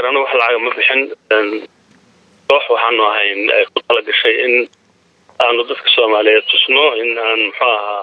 anu wax lacaga ma bixin koox waxaanu ahayn ku tala gashay in aanu dadka soomaaliyeed tusno in aan muxuu ahaa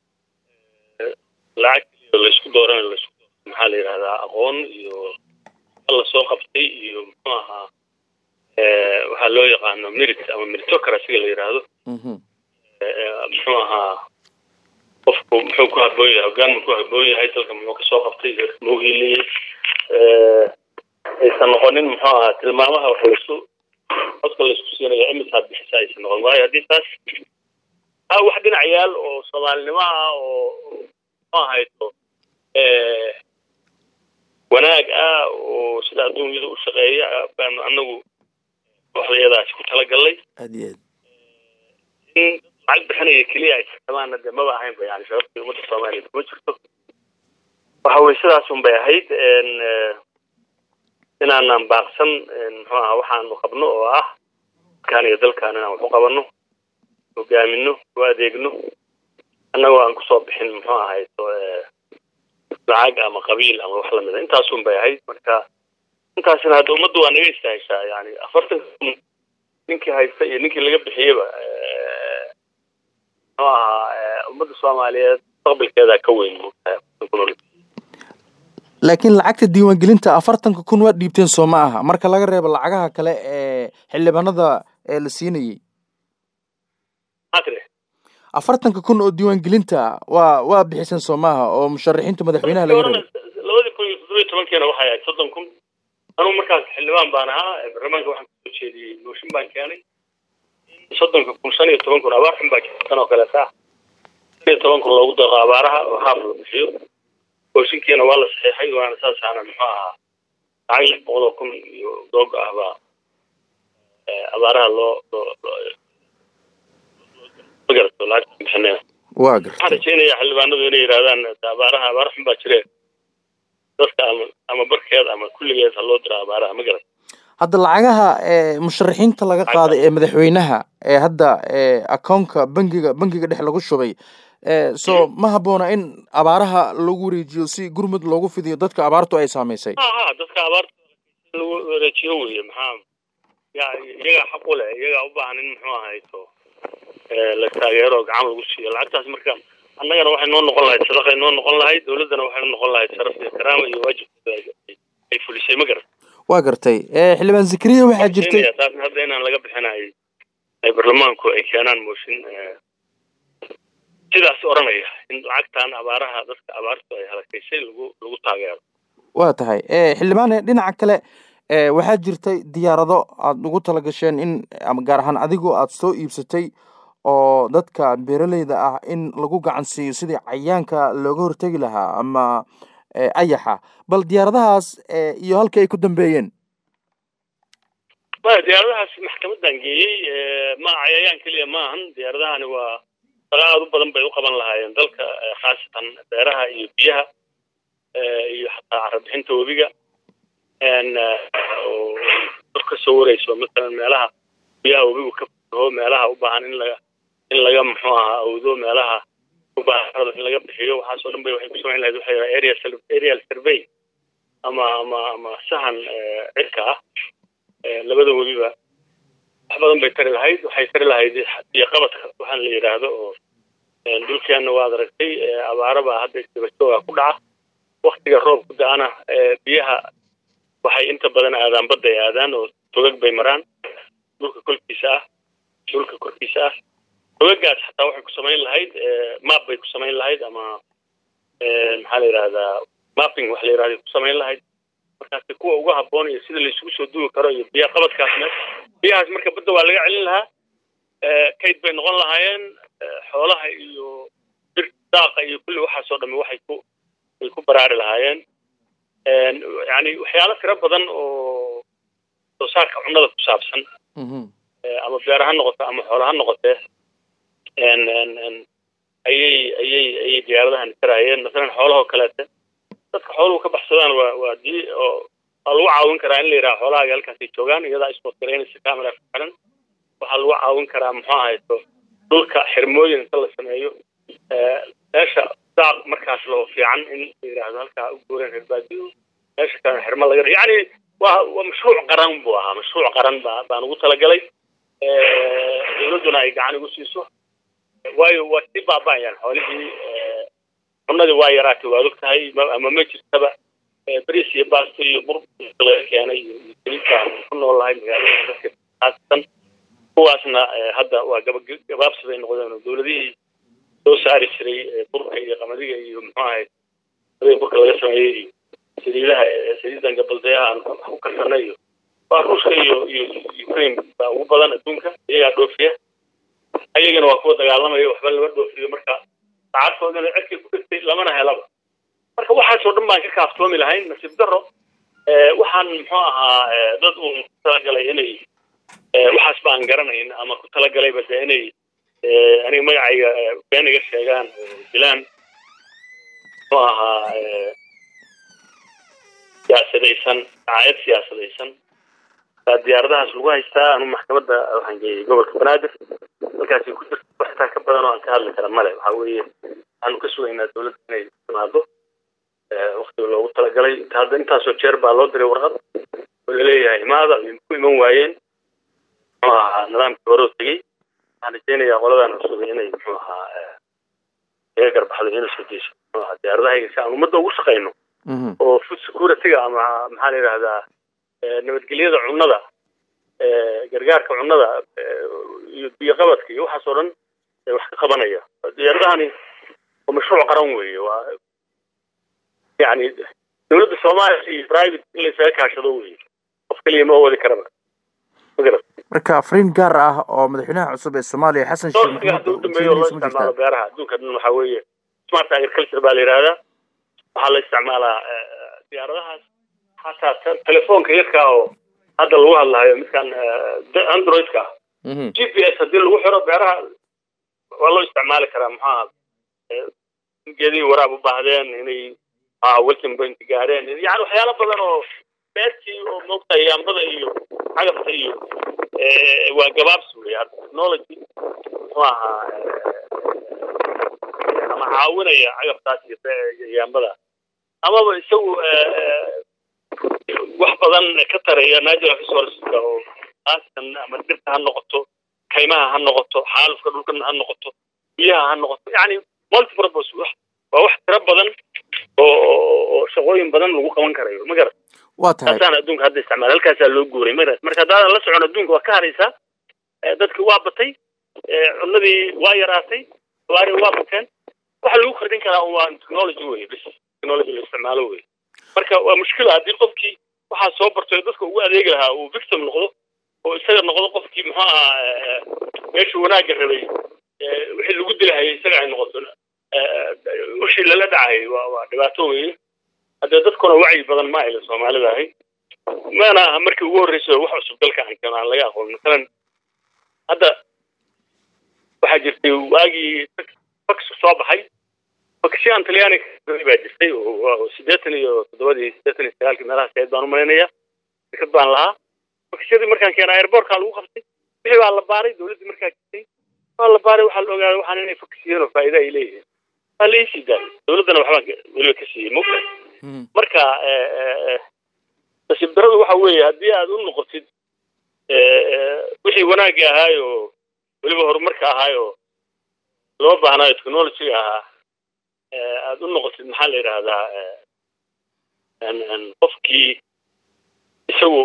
lacag keliya laysku dooranayo laysku maxaa la yidhahdaa aqoon iyo la soo qabtay iyo muxuu ahaa waxaa loo yaqaano merit ama meritocracyga la yidhaahdo muxuu ahaa qofku muxuu ku haboon yahay hogaan muxuu haboon yahay dalka muxuu kasoo qabtay muu hiiliyey aysan noqonin muxuu ahaa tilmaamaha wax laysu codka laysku siinaya imisaad bixisa aysan noqon waayo haddii taas a wax dhinac yaal oo soomaalinimo ah oo muxuu ahayto wanaag ah oo sida adduunyada u shaqeeya baanu anagu waxdayadaasi ku talagalnay aad iyo aad in lacag bixinaya keliya ay tartamaana dee maba ahaynba yani shababtii ummadda soomaaliya kuma jirto waxa weye sidaas un bay ahayd inaanan baaqsan muxuu aha waxaanu qabno oo ah dalkaan iyo dalkaan inaan wax u qabanno hogaamino u adeegno annagoo aan kusoo bixin muxuu ahayto lacag ama qabiil ama wax lamida intaasun bay ahayd marka intaasina hadda ummaddu waa naga istaaheshaa yani afartan kun ninkii haysta iyo ninkii laga bixiyeyba muxuu ahaa ummadda soomaaliyeed mustaqbalkeedaa ka weyn moogtahay afartan kun oo laakiin lacagta diiwaangelinta afartanka kun waa dhiibteen soo ma aha marka laga reebo lacagaha kale ee xildhibaanada ee la siinayey matri afartanka kun oo diiwaangelinta waa waa bixiseen soo maaha oo musharaxiinta madaxweynaha laga reebo labadii kun iyo toddobiyo tobankiina waxay ahayd soddon kun anugu markaas xildhibaan baan ahaa baarlamaanka waxaan kusoo jeediyey mooshin baan keenay soddonka kun shan iyo toban kun abaar xun baa jirta tan oo kaleeta ah shan iyo toban kun loogu daqo abaaraha oo haaf la bixiyo mooshinkiina waa la saxiixay waana saasaana muxuu ahaa lacag lix boqol oo kun iyo doog ah baa abaaraha loo loo magarato lacagta bixinayna waa waxaan gartay rajaynayaa xildhibaanadu inay yidhahdaan abaaraha abaar xun baa jireen dadka ama ama barkeed ama kulligeed ha loo diro abaaraha ma garat hadda lacagaha ee musharaxiinta laga qaaday ee madaxweynaha ee hadda ee akoonka bangiga bangiga dhex lagu shubay ee so ma habboona in abaaraha lagu wareejiyo si gurmud loogu fidiyo dadka abaartu ay saamaysay ha ha dadka abaarta lagu wareejiyo weye maxaa ya iyagaa xaq u leh iyagaa u baahan in muxuu ahayto la taageero oo gacan lagu siiyo lacagtaas marka annagana waxay noo noqon lahayd sadaqay noo noqon lahayd dowladdana waxay noo noqon lahayd sharaf iyo karaama iyo waajibkeeda ay- ay fulisay ma garat waa gartay ee xildhibaan zakariya waxaa jirtay Kenya taasna hadda inaan laga bixinayo ay baarlamaanku ay keenaan mooshin eh, sidaas oranaya in lacagtan abaaraha dadka abaartu ay halakaysay lagu lagu taageero waa tahay ee xildhibaan dhinaca kale ee waxaa jirtay diyaarado aad ugu talagasheen in ama gaar ahaan adigoo aad soo iibsatay oo dadka beeraleyda ah in lagu gacan siiyo sidii cayaanka looga hortegi lahaa ama ee, ayaxa bal diyaaradahaas ee, iyo halka ay ku dambeeyeen maya diyaaradahaas maxkamadan geeyey eh, ma cayayaan keliya maahan diyaaradahani waa shaqo aad u badan bay u qaban lahaayeen dalka eh, khaasatan beeraha iyo biyaha eh, iyo xataa carabixinta webiga En, eh, oo dad ka soo wareyso masalan meelaha biyaha webigu ka fataho meelaha u baahan in laga in laga muxuu ahaa awdo meelaha u baahan in laga bixiyo waxaasoo dhan bay waxay ku samayn lahayd waxay yidhaha area sur- aerial survey ama ama ama sahan eh, cirka ah Eh, labada weliba wax badan bay tari lahayd waxay tari lahayd iyo qabadka waxaan la yidhaahdo oo eh, dhulkeenna waad aragtay eh, abaara baa hadda isdabajooga ku dhaca waktiga roobku da-ana eh, biyaha waxay inta badan aadaan badda ay aadaan oo togag bay maraan dhulka kolkiisa ah dhulka korkiisa ah togagaas xataa waxay ku samayn lahayd eh, map bay ku samayn lahayd ama eh, maxaa la yidhahdaa mapping wax la yidhahdo ku samayn lahayd markaasi kuwa uga habboon iyo sida laysugu soo duwi karo iyo biyaha qabadkaasna biyahaas marka badda waa laga celin lahaa Eh, kayd bay noqon lahaayeen eh, xoolaha iyo dhir daaqa iyo kulli waxaasoo dhamme waxay ku ay ku baraari lahaayeen En, yani waxyaalo tiro badan oo soo saarka cunnada ku saabsan Mhm. eh, ama beer ha noqoto ama xoolo ha noqotee en en en ayay ayay ayay diyaaradahan taraayeen masalan xoolahoo kaleete dadka xooluhu ka baxsadaan waa waa dii oo waa lagu caawin karaa in la yidhaha xoolahaaga halkaasay joogaan iyadaa isbood garaynaysa camera ku xiran waxaa lagu caawin karaa muxuu ahayto dhulka xirmooyin inta la sameeyo eh, meesha daaq markaas loo fiican in la yidhaahdo halkaa u guureen reer baadiyo meesha kalena xirmo laga yani waa waa mashruuc qaran buu ahaa mashruuc qaran baa baan ugu talagalay dowladduna ay gacan igu siiso waayo waa sii baaba'ayaan xoolihii cunadii waa yaraatay waad og tahay ama ma jirtaba bariis iyo baasto iyo bur laga keenay iyo saliidbaan ku noolahay magaalada dadka khaasatan kuwaasna hadda waa gaba gabaabsi bay noqdeen oo dowladihii soo saari jiray burka iyo qamadiga iyo muxuu ahayd burka laga sameeyey iyo saliidaha saliidan gabaldayaha aan ku karsanay iyo waa ruushka iyo iyo ukraine baa ugu badan adduunka iyagaa dhoofiya ayagana waa kuwa dagaalamaya waxba lama dhoofiyo marka saacadkoodana cidkii ku dhigtay lamana helaba marka waxaasoo dhan baan ka kaaftoomi lahayn nasiib daro waxaan muxuu ahaa dad uun ku talagalay inay waxaas baan garanayn ama ku talagalayba de inay aniga magacayga been iga sheegaan dilaan muxuu ahaa siyaasadaysan dacaayad siyaasadaysan baa diyaaradahaas lagu haystaa anu maxkamadda waxaan geeyey gobolka banaadir halkaasi ku jirta waxtaa ka badan oo aan ka hadli kara male waxa weeye waxaanu ka sugaynaa dowladda inay timaado waktiga loogu talagalay hadda intaasoo jeer baa loo diray warqad oo laleeyahay imaada ay ku iman waayeen muxuu ahaa nidaamkii hore oo tegey waxaan rajaynayaa qoladan cusub inay muxuu ahaa iga garbaxdo inay soo deyso muxuu ahaa diyaaradahayga si aan ummadda ugu shaqayno oo food security-ga ama maxaa la yidhahdaa nabadgelyada cunnada gargaarka cunnada iyo biyoqabadka iyo waxaas oo dhan wax ka qabanaya diyaaradahani waa mashruuc qaran weeye waa yani dowladda soomaaliya iyo private in laysaga kaashado weeye qof keliya ma wadi karaba magarat marka afriin gaar ah oo madaxweynaha cusub ee soomaaliya xasan sheekh doorsiga hadda u dambeeyo loo isticmaalo beeraha adduunka dhan waxaa weeye smart agriculture baa la yidhahdaa waxaa la isticmaalaa diyaaradahaas xataa telefoonka yarka oo hadda lagu hadlahayo midkan androidka g p s haddii lagu xiro beeraha waa loo isticmaali karaa maxaa geedihii waraab u baahdeen inay welcome point gaareen yani waxyaalo badan oo beertii oo moogta yaambada iyo cagabta iyo waa gabaabsi wey technology muxuu ahaa ama caawinaya cagabtaas iyo yaambada amaba isagu wax badan ka taraya natural resourceska oo aaskan ama dhirta ha noqoto kaymaha ha noqoto xaalufka dhulkan ha noqoto biyaha ha noqoto yani multipurpose wax waa wax tiro badan oo oo shaqooyin badan lagu qaban karayo ma garat waa tahay taasaan adduunka hadda isticmaal halkaasaa loo guuray ma garat marka haddaadan la socon adduunka waa ka haraysaa dadki waa batay cunnadii waa yaraatay waari waa bateen waxa lagu kordhin karaa waa technology wey bis technology la isticmaalo wey marka waa mushkila haddii qofkii waxaa soo bartay dadka ugu adeegi lahaa uu victim noqdo oo isaga noqdo qofkii muxuu ahaa meeshuu wanaagga rabay wixii lagu dilahayay isaga ay noqoto wixii lala dhacayay waa waa dhibaato weeye haddee dadkuna wacyi badan ma ayla soomaalida ahay mana aha markii ugu horreysay wax cusub dalka aan keeno aan laga aqoon masalan hadda waxaa jirtay waagii fax soo baxay fakshiyan talyaani baa jirtay oo siddeetan iyo toddobadii siddeetan iyo sagaalkii meelahaas ahayd baan u malaynayaa shirkad baan lahaa fakshiyadii markaan keenaa airbortka lagu qabtay wixii baa la baaray dowladdii markaa jirtay waa la baaray waxaa la ogaaday waxaan inay faksiyeen oo faa'iida ay leeyihiin waa la iisii daayay dowladdana waxbaan weliba ka siiyey mogta marka nasiib daradu waxa weeye haddii aad u noqotid wixii wanaagga ahaay oo weliba horumarka ahaay oo loo baahnaayo technologyga ahaa aada u noqotid maxaa la yidhaahdaa qofkii isagu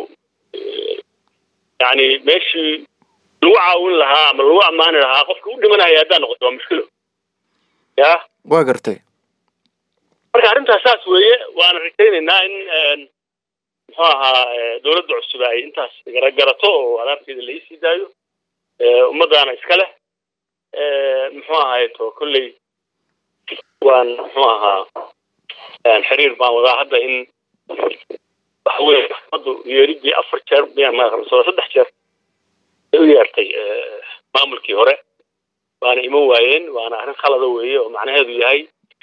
yani meeshii lagu caawin lahaa ama lagu ammaani lahaa qofka u dhimanaya haddaa noqoto waa mushkilo ya waa gartay marka arrintaas saas weeye waana rajaynaynaa in muxuu ahaa dowladda cusub ay intaas garagarato oo alaabteeda la iisii daayo ummadaana iska leh muxuu ahaay to kolley waan muxuu ahaa xiriir baan wadaa hadda in waxa weye maxkamaddu yeeridii afar jeer miyaan maaqrasoo saddex jeer ay u yeertay maamulkii hore waana iman waayeen waana arrin khalada weeye oo macnaheedu yahay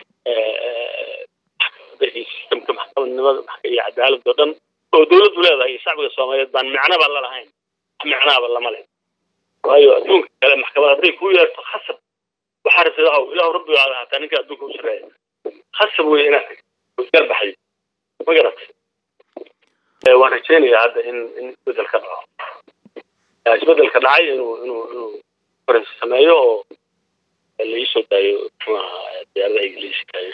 sistamka maxkamadnimada iyo cadaaladda o dhan oo dowladdu leedahay iyo shacbiga soomaaliyeed baan micnaba la lahayn wax micnaaba lama leh waayo adduunka kale maxkamad hadday kuu yeerto khasab waxaa rabtid ahow ilaahu rabbigaada hataa ninka adduunka u shareeya khasab wey inaad garbaxday ma garatay waan rajeynayaa hadda in in isbedel ka dhaco isbedelka dhacay inuu inuu inuu faransi sameeyo oo la iisoo daayo muxuu ahaa diyaaradaha ingiliiska iyo